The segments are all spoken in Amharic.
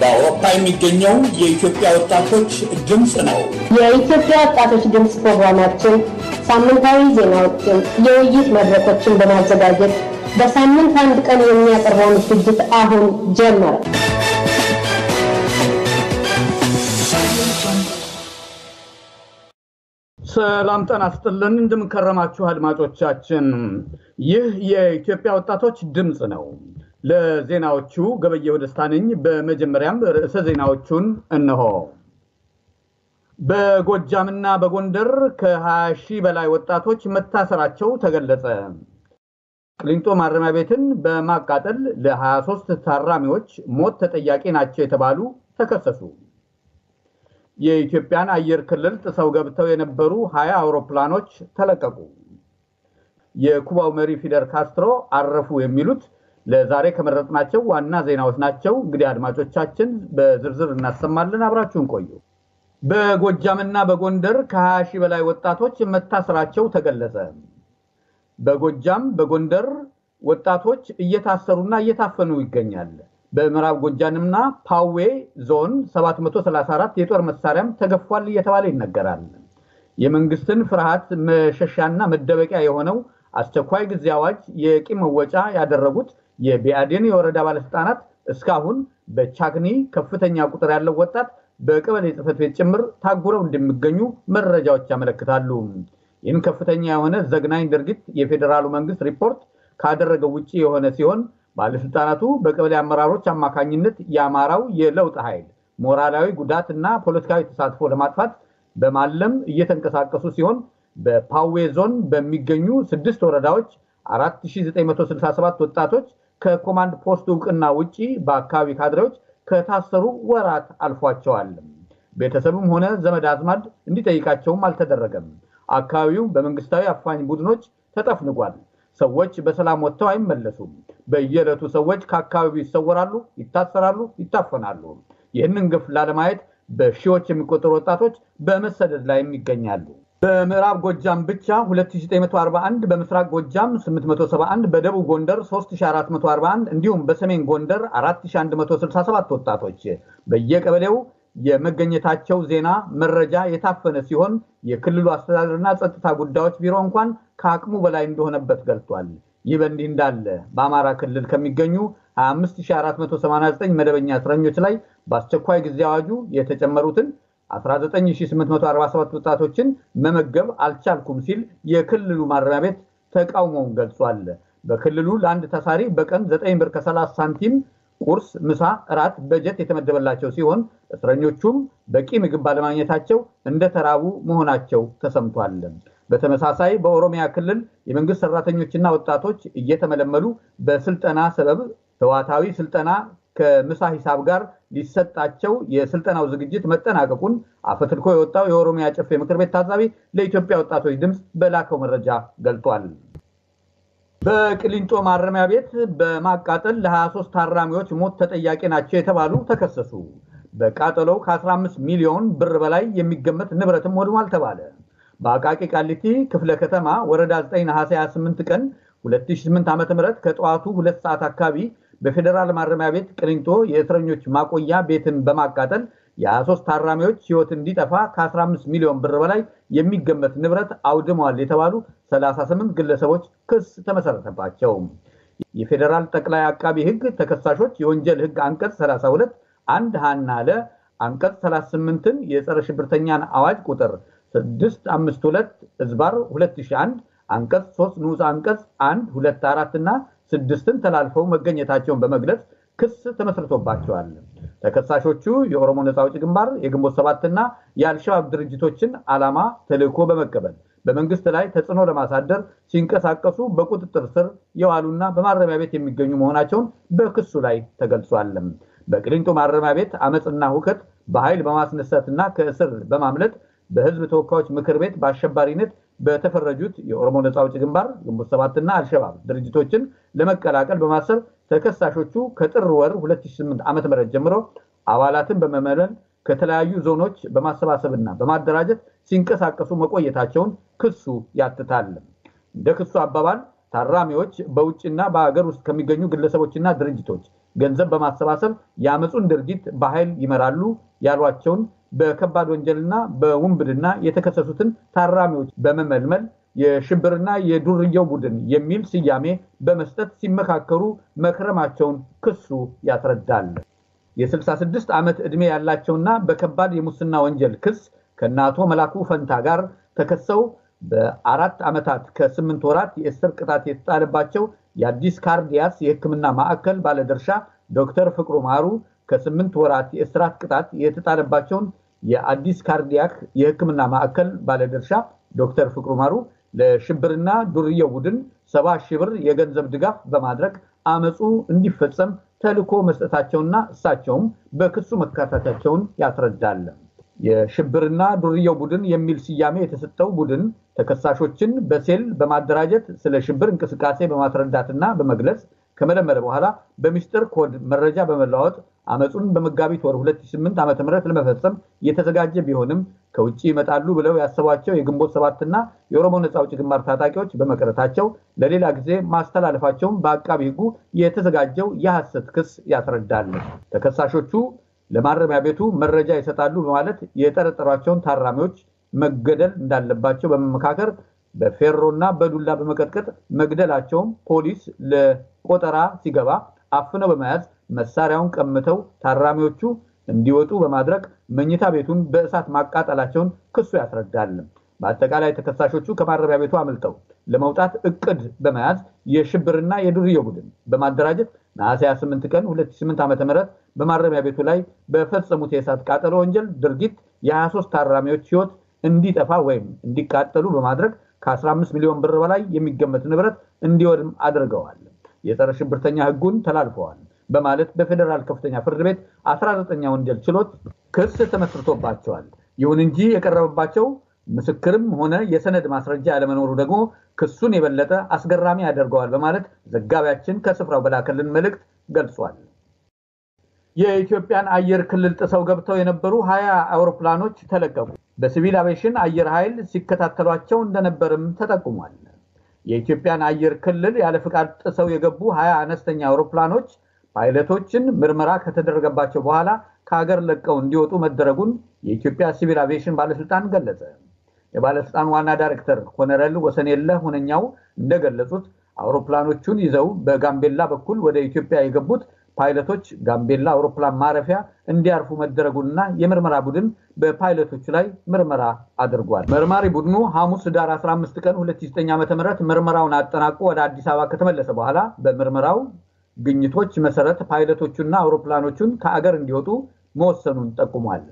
በአውሮፓ የሚገኘው የኢትዮጵያ ወጣቶች ድምፅ ነው። የኢትዮጵያ ወጣቶች ድምፅ ፕሮግራማችን ሳምንታዊ ዜናዎችን፣ የውይይት መድረኮችን በማዘጋጀት በሳምንት አንድ ቀን የሚያቀርበውን ዝግጅት አሁን ጀመረ። ሰላም ጤና ይስጥልን። እንደምንከረማችሁ አድማጮቻችን፣ ይህ የኢትዮጵያ ወጣቶች ድምፅ ነው። ለዜናዎቹ ገበየሁ ደስታ ነኝ። በመጀመሪያም ርዕሰ ዜናዎቹን እነሆ። በጎጃምና በጎንደር ከ20 ሺህ በላይ ወጣቶች መታሰራቸው ተገለጸ። ቅሊንጦ ማረሚያ ቤትን በማቃጠል ለ23 ታራሚዎች ሞት ተጠያቂ ናቸው የተባሉ ተከሰሱ። የኢትዮጵያን አየር ክልል ጥሰው ገብተው የነበሩ ሀያ አውሮፕላኖች ተለቀቁ። የኩባው መሪ ፊደል ካስትሮ አረፉ። የሚሉት ለዛሬ ከመረጥናቸው ዋና ዜናዎች ናቸው። እንግዲህ አድማጮቻችን በዝርዝር እናሰማለን። አብራችሁን ቆዩ። በጎጃምና በጎንደር ከ20 ሺህ በላይ ወጣቶች መታሰራቸው ተገለጸ። በጎጃም በጎንደር ወጣቶች እየታሰሩና እየታፈኑ ይገኛል። በምዕራብ ጎጃምና ፓዌ ዞን 734 የጦር መሳሪያም ተገፏል እየተባለ ይነገራል። የመንግስትን ፍርሃት መሸሻና መደበቂያ የሆነው አስቸኳይ ጊዜ አዋጅ የቂም መወጫ ያደረጉት የቢአዴን የወረዳ ባለስልጣናት እስካሁን በቻግኒ ከፍተኛ ቁጥር ያለው ወጣት በቀበሌ ጽሕፈት ቤት ጭምር ታጉረው እንደሚገኙ መረጃዎች ያመለክታሉ። ይህን ከፍተኛ የሆነ ዘግናኝ ድርጊት የፌዴራሉ መንግስት ሪፖርት ካደረገው ውጭ የሆነ ሲሆን ባለስልጣናቱ በቀበሌ አመራሮች አማካኝነት የአማራው የለውጥ ኃይል ሞራላዊ ጉዳት እና ፖለቲካዊ ተሳትፎ ለማጥፋት በማለም እየተንቀሳቀሱ ሲሆን በፓዌ ዞን በሚገኙ ስድስት ወረዳዎች 4967 ወጣቶች ከኮማንድ ፖስት እውቅና ውጪ በአካባቢ ካድሬዎች ከታሰሩ ወራት አልፏቸዋል። ቤተሰብም ሆነ ዘመድ አዝማድ እንዲጠይቃቸውም አልተደረገም። አካባቢው በመንግስታዊ አፋኝ ቡድኖች ተጠፍንጓል። ሰዎች በሰላም ወጥተው አይመለሱም። በየዕለቱ ሰዎች ከአካባቢው ይሰወራሉ፣ ይታሰራሉ፣ ይታፈናሉ። ይህንን ግፍ ላለማየት በሺዎች የሚቆጠሩ ወጣቶች በመሰደድ ላይ ይገኛሉ። በምዕራብ ጎጃም ብቻ 2941፣ በምስራቅ ጎጃም 871፣ በደቡብ ጎንደር 3441 እንዲሁም በሰሜን ጎንደር 4167 ወጣቶች በየቀበሌው የመገኘታቸው ዜና መረጃ የታፈነ ሲሆን የክልሉ አስተዳደርና ጸጥታ ጉዳዮች ቢሮ እንኳን ከአቅሙ በላይ እንደሆነበት ገልጿል። ይህ በእንዲህ እንዳለ በአማራ ክልል ከሚገኙ 25489 መደበኛ እስረኞች ላይ በአስቸኳይ ጊዜ አዋጁ የተጨመሩትን 19847 ወጣቶችን መመገብ አልቻልኩም ሲል የክልሉ ማረሚያ ቤት ተቃውሞውን ገልጿል። በክልሉ ለአንድ ታሳሪ በቀን 9 ብር ከ30 ሳንቲም ቁርስ፣ ምሳ፣ እራት በጀት የተመደበላቸው ሲሆን እስረኞቹም በቂ ምግብ ባለማግኘታቸው እንደተራቡ መሆናቸው ተሰምቷል። በተመሳሳይ በኦሮሚያ ክልል የመንግስት ሰራተኞችና ወጣቶች እየተመለመሉ በስልጠና ሰበብ ህዋታዊ ስልጠና ከምሳ ሂሳብ ጋር ሊሰጣቸው የስልጠናው ዝግጅት መጠናቀቁን አፈትልኮ የወጣው የኦሮሚያ ጨፌ ምክር ቤት ታዛቢ ለኢትዮጵያ ወጣቶች ድምፅ በላከው መረጃ ገልጧል። በቅሊንጦ ማረሚያ ቤት በማቃጠል ለ23 ታራሚዎች ሞት ተጠያቂ ናቸው የተባሉ ተከሰሱ። በቃጠሎው ከ15 ሚሊዮን ብር በላይ የሚገመት ንብረትም ወድሟል ተባለ። በአቃቂ ቃሊቲ ክፍለ ከተማ ወረዳ 9 ነሐሴ 28 ቀን 2008 ዓ.ም ከጠዋቱ ሁለት ሰዓት አካባቢ በፌዴራል ማረሚያ ቤት ቅሊንጦ የእስረኞች ማቆያ ቤትን በማቃጠል የ23 ታራሚዎች ሕይወት እንዲጠፋ ከ15 ሚሊዮን ብር በላይ የሚገመት ንብረት አውድመዋል የተባሉ 38 ግለሰቦች ክስ ተመሰረተባቸው። የፌዴራል ጠቅላይ አቃቢ ሕግ ተከሳሾች የወንጀል ሕግ አንቀጽ 32 አንድ ሀና ለ አንቀጽ 38ን የጸረ ሽብርተኛን አዋጅ ቁጥር 652 እዝባር 2001 አንቀጽ 3 ንዑስ አንቀጽ 1 2 4 እና ስድስትን ተላልፈው መገኘታቸውን በመግለጽ ክስ ተመስርቶባቸዋል። ተከሳሾቹ የኦሮሞ ነፃ አውጪ ግንባር፣ የግንቦት ሰባትና የአልሸባብ ድርጅቶችን ዓላማ ተልዕኮ በመቀበል በመንግስት ላይ ተጽዕኖ ለማሳደር ሲንቀሳቀሱ በቁጥጥር ስር የዋሉና በማረሚያ ቤት የሚገኙ መሆናቸውን በክሱ ላይ ተገልጿል። በቅሊንጦ ማረሚያ ቤት አመፅና ሁከት በኃይል በማስነሳትና ከእስር በማምለጥ በህዝብ ተወካዮች ምክር ቤት በአሸባሪነት በተፈረጁት የኦሮሞ ነፃ አውጪ ግንባር ግንቦት ሰባትና አልሸባብ ድርጅቶችን ለመቀላቀል በማሰብ ተከሳሾቹ ከጥር ወር 2008 ዓ.ም ጀምሮ አባላትን በመመለል ከተለያዩ ዞኖች በማሰባሰብና በማደራጀት ሲንቀሳቀሱ መቆየታቸውን ክሱ ያትታል። እንደ ክሱ አባባል ታራሚዎች በውጭና በሀገር ውስጥ ከሚገኙ ግለሰቦችና ድርጅቶች ገንዘብ በማሰባሰብ የአመፁን ድርጊት በኃይል ይመራሉ ያሏቸውን በከባድ ወንጀልና በውንብድና የተከሰሱትን ታራሚዎች በመመልመል የሽብርና የዱርየው ቡድን የሚል ስያሜ በመስጠት ሲመካከሩ መክረማቸውን ክሱ ያስረዳል። የ66 ዓመት ዕድሜ ያላቸውና በከባድ የሙስና ወንጀል ክስ ከእነ አቶ መላኩ ፈንታ ጋር ተከሰው በአራት ዓመታት ከስምንት ወራት የእስር ቅጣት የተጣለባቸው የአዲስ ካርዲያስ የሕክምና ማዕከል ባለድርሻ ዶክተር ፍቅሩ ማሩ ከስምንት ወራት የእስራት ቅጣት የተጣለባቸውን የአዲስ ካርዲያክ የሕክምና ማዕከል ባለድርሻ ዶክተር ፍቅሩ ማሩ ለሽብርና ዱርየው ቡድን ሰባ ሺህ ብር የገንዘብ ድጋፍ በማድረግ አመፁ እንዲፈጸም ተልዕኮ መስጠታቸውና እሳቸውም በክሱ መካተታቸውን ያስረዳል። የሽብርና ዱርየው ቡድን የሚል ስያሜ የተሰጠው ቡድን ተከሳሾችን በሴል በማደራጀት ስለ ሽብር እንቅስቃሴ በማስረዳትና በመግለጽ ከመለመለ በኋላ በሚስጥር ኮድ መረጃ በመለዋወጥ አመፁን በመጋቢት ወር 2008 ዓ ም ለመፈጸም የተዘጋጀ ቢሆንም ከውጭ ይመጣሉ ብለው ያሰቧቸው የግንቦት ሰባትና የኦሮሞ ነፃ አውጪ ግንባር ታጣቂዎች በመቅረታቸው ለሌላ ጊዜ ማስተላለፋቸውን በአቃቢ ሕጉ የተዘጋጀው የሐሰት ክስ ያስረዳል። ተከሳሾቹ ለማረሚያ ቤቱ መረጃ ይሰጣሉ በማለት የጠረጠሯቸውን ታራሚዎች መገደል እንዳለባቸው በመመካከር በፌሮና በዱላ በመቀጥቀጥ መግደላቸውም ፖሊስ ለቆጠራ ሲገባ አፍነው በመያዝ መሳሪያውን ቀምተው ታራሚዎቹ እንዲወጡ በማድረግ መኝታ ቤቱን በእሳት ማቃጠላቸውን ክሱ ያስረዳል። በአጠቃላይ ተከሳሾቹ ከማረሚያ ቤቱ አምልጠው ለመውጣት እቅድ በመያዝ የሽብርና የዱርዬ ቡድን በማደራጀት ነሐሴ 28 ቀን 2008 ዓ.ም በማረሚያ ቤቱ ላይ በፈጸሙት የእሳት ቃጠሎ ወንጀል ድርጊት የ23 ታራሚዎች ሕይወት እንዲጠፋ ወይም እንዲቃጠሉ በማድረግ ከ15 ሚሊዮን ብር በላይ የሚገመት ንብረት እንዲወድም አድርገዋል። የጸረ ሽብርተኛ ሕጉን ተላልፈዋል በማለት በፌዴራል ከፍተኛ ፍርድ ቤት 19ኛ ወንጀል ችሎት ክስ ተመስርቶባቸዋል። ይሁን እንጂ የቀረበባቸው ምስክርም ሆነ የሰነድ ማስረጃ ያለመኖሩ ደግሞ ክሱን የበለጠ አስገራሚ ያደርገዋል በማለት ዘጋቢያችን ከስፍራው በላከልን መልእክት ገልጿል። የኢትዮጵያን አየር ክልል ጥሰው ገብተው የነበሩ ሀያ አውሮፕላኖች ተለቀቁ። በሲቪል አቬሽን አየር ኃይል ሲከታተሏቸው እንደነበርም ተጠቁሟል። የኢትዮጵያን አየር ክልል ያለ ፍቃድ ጥሰው የገቡ ሀያ አነስተኛ አውሮፕላኖች ፓይለቶችን ምርመራ ከተደረገባቸው በኋላ ከሀገር ለቀው እንዲወጡ መደረጉን የኢትዮጵያ ሲቪል አቪዬሽን ባለስልጣን ገለጸ። የባለስልጣን ዋና ዳይሬክተር ኮሎኔል ወሰንየለህ ሁነኛው እንደገለጹት አውሮፕላኖቹን ይዘው በጋምቤላ በኩል ወደ ኢትዮጵያ የገቡት ፓይለቶች ጋምቤላ አውሮፕላን ማረፊያ እንዲያርፉ መደረጉንና የምርመራ ቡድን በፓይለቶቹ ላይ ምርመራ አድርጓል። መርማሪ ቡድኑ ሐሙስ ዳር 15 ቀን 2009 ዓ.ም ምርመራውን አጠናቆ ወደ አዲስ አበባ ከተመለሰ በኋላ በምርመራው ግኝቶች መሰረት ፓይለቶቹና አውሮፕላኖቹን ከአገር እንዲወጡ መወሰኑን ጠቁሟል።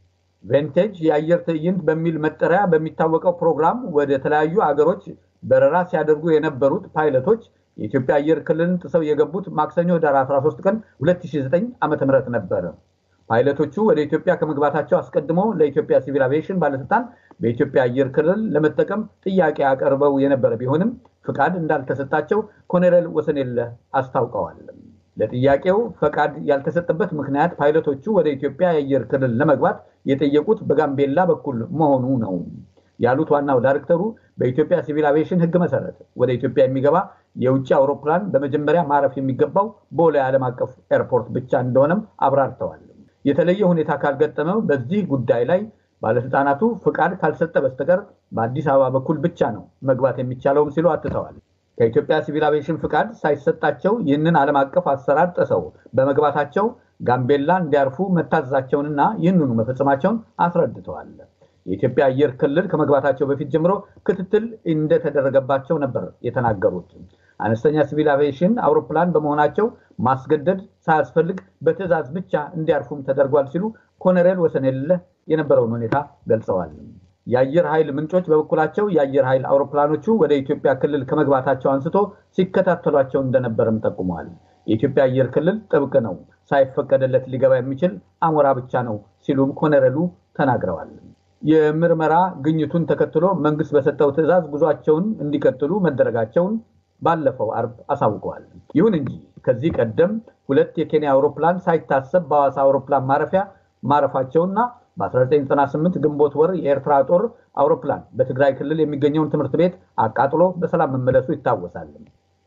ቬንቴጅ የአየር ትዕይንት በሚል መጠሪያ በሚታወቀው ፕሮግራም ወደ ተለያዩ አገሮች በረራ ሲያደርጉ የነበሩት ፓይለቶች የኢትዮጵያ አየር ክልልን ጥሰው የገቡት ማክሰኞ ዳር 13 ቀን 2009 ዓ.ም ነበረ። ፓይለቶቹ ወደ ኢትዮጵያ ከመግባታቸው አስቀድሞ ለኢትዮጵያ ሲቪል አቪዬሽን ባለስልጣን በኢትዮጵያ አየር ክልል ለመጠቀም ጥያቄ አቀርበው የነበረ ቢሆንም ፍቃድ እንዳልተሰጣቸው ኮሎኔል ወሰንየለህ አስታውቀዋል። ለጥያቄው ፈቃድ ያልተሰጠበት ምክንያት ፓይለቶቹ ወደ ኢትዮጵያ የአየር ክልል ለመግባት የጠየቁት በጋምቤላ በኩል መሆኑ ነው ያሉት ዋናው ዳይሬክተሩ በኢትዮጵያ ሲቪል አቪዬሽን ሕግ መሰረት ወደ ኢትዮጵያ የሚገባ የውጭ አውሮፕላን በመጀመሪያ ማረፍ የሚገባው ቦሌ ዓለም አቀፍ ኤርፖርት ብቻ እንደሆነም አብራርተዋል። የተለየ ሁኔታ ካልገጠመው በዚህ ጉዳይ ላይ ባለስልጣናቱ ፍቃድ ካልሰጠ በስተቀር በአዲስ አበባ በኩል ብቻ ነው መግባት የሚቻለውም ሲሉ አትተዋል። ከኢትዮጵያ ሲቪል አቪዬሽን ፍቃድ ሳይሰጣቸው ይህንን ዓለም አቀፍ አሰራር ጥሰው በመግባታቸው ጋምቤላ እንዲያርፉ መታዘዛቸውንና ይህንኑ መፈጸማቸውን አስረድተዋል። የኢትዮጵያ አየር ክልል ከመግባታቸው በፊት ጀምሮ ክትትል እንደተደረገባቸው ነበር የተናገሩት። አነስተኛ ሲቪል አቪዬሽን አውሮፕላን በመሆናቸው ማስገደድ ሳያስፈልግ በትዕዛዝ ብቻ እንዲያርፉም ተደርጓል ሲሉ ኮሎኔል ወሰንየለህ የነበረውን ሁኔታ ገልጸዋል። የአየር ኃይል ምንጮች በበኩላቸው የአየር ኃይል አውሮፕላኖቹ ወደ ኢትዮጵያ ክልል ከመግባታቸው አንስቶ ሲከታተሏቸው እንደነበርም ጠቁመዋል። የኢትዮጵያ አየር ክልል ጥብቅ ነው፣ ሳይፈቀደለት ሊገባ የሚችል አሞራ ብቻ ነው ሲሉም ኮሎኔሉ ተናግረዋል። የምርመራ ግኝቱን ተከትሎ መንግስት በሰጠው ትዕዛዝ ጉዟቸውን እንዲቀጥሉ መደረጋቸውን ባለፈው አርብ አሳውቀዋል። ይሁን እንጂ ከዚህ ቀደም ሁለት የኬንያ አውሮፕላን ሳይታሰብ በሐዋሳ አውሮፕላን ማረፊያ ማረፋቸውና በ1998 ግንቦት ወር የኤርትራ ጦር አውሮፕላን በትግራይ ክልል የሚገኘውን ትምህርት ቤት አቃጥሎ በሰላም መመለሱ ይታወሳል።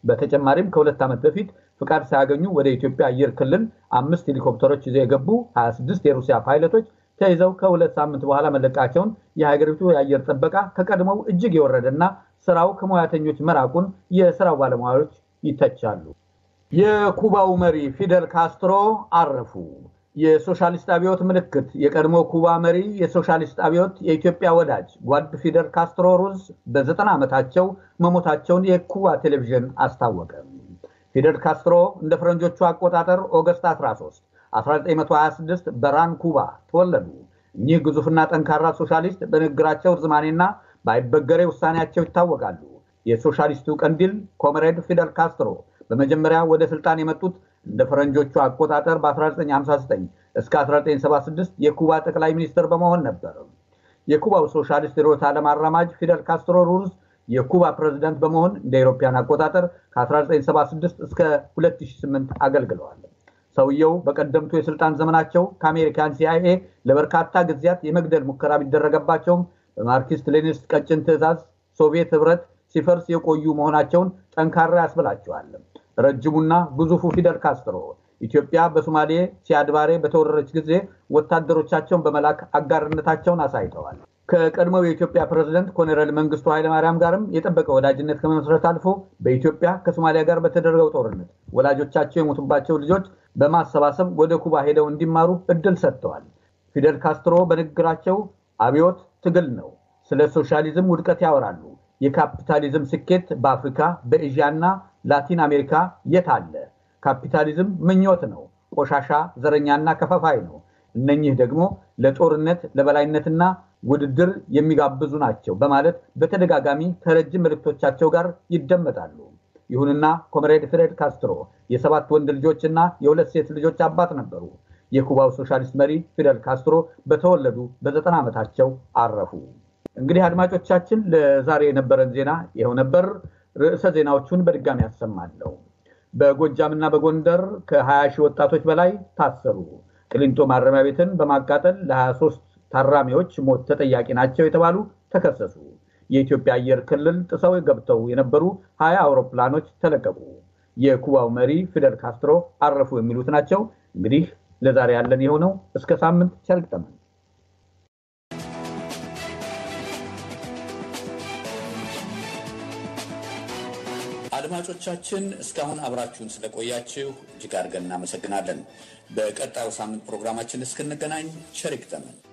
በተጨማሪም ከሁለት ዓመት በፊት ፍቃድ ሳያገኙ ወደ ኢትዮጵያ አየር ክልል አምስት ሄሊኮፕተሮች ይዘው የገቡ 26 የሩሲያ ፓይለቶች ተይዘው ከሁለት ሳምንት በኋላ መለቃቸውን የሀገሪቱ የአየር ጥበቃ ከቀድሞው እጅግ የወረደና ስራው ከሙያተኞች መራቁን የስራው ባለሙያዎች ይተቻሉ። የኩባው መሪ ፊደል ካስትሮ አረፉ። የሶሻሊስት አብዮት ምልክት የቀድሞ ኩባ መሪ የሶሻሊስት አብዮት የኢትዮጵያ ወዳጅ ጓድ ፊደል ካስትሮ ሩዝ በዘጠና ዓመታቸው መሞታቸውን የኩባ ቴሌቪዥን አስታወቀ። ፊደል ካስትሮ እንደ ፈረንጆቹ አቆጣጠር ኦገስት 13 1926 በራን ኩባ ተወለዱ። እኚህ ግዙፍና ጠንካራ ሶሻሊስት በንግግራቸው ርዝማኔና በአይበገሬ ውሳኔያቸው ይታወቃሉ። የሶሻሊስቱ ቀንዲል ኮምሬድ ፊደል ካስትሮ በመጀመሪያ ወደ ስልጣን የመጡት እንደ ፈረንጆቹ አቆጣጠር በ1959 እስከ 1976 የኩባ ጠቅላይ ሚኒስትር በመሆን ነበር። የኩባው ሶሻሊስት ርዕዮተ ዓለም አራማጅ ፊደል ካስትሮ ሩዝ የኩባ ፕሬዝዳንት በመሆን እንደ አውሮፓውያን አቆጣጠር ከ1976 እስከ 2008 አገልግለዋል። ሰውየው በቀደምቱ የስልጣን ዘመናቸው ከአሜሪካን ሲአይኤ ለበርካታ ጊዜያት የመግደል ሙከራ ቢደረገባቸውም በማርክሲስት ሌኒኒስት ቀጭን ትዕዛዝ ሶቪየት ህብረት ሲፈርስ የቆዩ መሆናቸውን ጠንካራ ያስብላቸዋል። ረጅሙና ግዙፉ ፊደል ካስትሮ ኢትዮጵያ በሶማሌ ሲያድባሬ በተወረረች ጊዜ ወታደሮቻቸውን በመላክ አጋርነታቸውን አሳይተዋል። ከቀድሞው የኢትዮጵያ ፕሬዝደንት ኮሎኔል መንግስቱ ኃይለማርያም ጋርም የጠበቀ ወዳጅነት ከመመስረት አልፎ በኢትዮጵያ ከሶማሊያ ጋር በተደረገው ጦርነት ወላጆቻቸው የሞቱባቸው ልጆች በማሰባሰብ ወደ ኩባ ሄደው እንዲማሩ እድል ሰጥተዋል። ፊደል ካስትሮ በንግግራቸው አብዮት ትግል ነው፣ ስለ ሶሻሊዝም ውድቀት ያወራሉ። የካፒታሊዝም ስኬት በአፍሪካ በኤዥያና ላቲን አሜሪካ የት አለ? ካፒታሊዝም ምኞት ነው፣ ቆሻሻ፣ ዘረኛና ከፋፋይ ነው። እነኚህ ደግሞ ለጦርነት ለበላይነትና ውድድር የሚጋብዙ ናቸው በማለት በተደጋጋሚ ከረጅም መልእክቶቻቸው ጋር ይደመጣሉ። ይሁንና ኮምሬድ ፊደል ካስትሮ የሰባት ወንድ ልጆችና የሁለት ሴት ልጆች አባት ነበሩ። የኩባው ሶሻሊስት መሪ ፊደል ካስትሮ በተወለዱ በዘጠና ዓመታቸው አረፉ። እንግዲህ አድማጮቻችን ለዛሬ የነበረን ዜና ይኸው ነበር። ርዕሰ ዜናዎቹን በድጋሚ ያሰማለሁ። በጎጃምና በጎንደር ከ20 ሺህ ወጣቶች በላይ ታሰሩ። ቅሊንጦ ማረሚያ ቤትን በማቃጠል ለ23 ታራሚዎች ሞት ተጠያቂ ናቸው የተባሉ ተከሰሱ። የኢትዮጵያ አየር ክልል ጥሰው ገብተው የነበሩ ሀያ አውሮፕላኖች ተለቀቁ። የኩባው መሪ ፊደል ካስትሮ አረፉ የሚሉት ናቸው። እንግዲህ ለዛሬ ያለን የሆነው እስከ ሳምንት ቸር ይግጠመን። አድማጮቻችን እስካሁን አብራችሁን ስለቆያችሁ እጅግ አድርገን እናመሰግናለን። በቀጣዩ ሳምንት ፕሮግራማችን እስክንገናኝ ቸር ይግጠመን።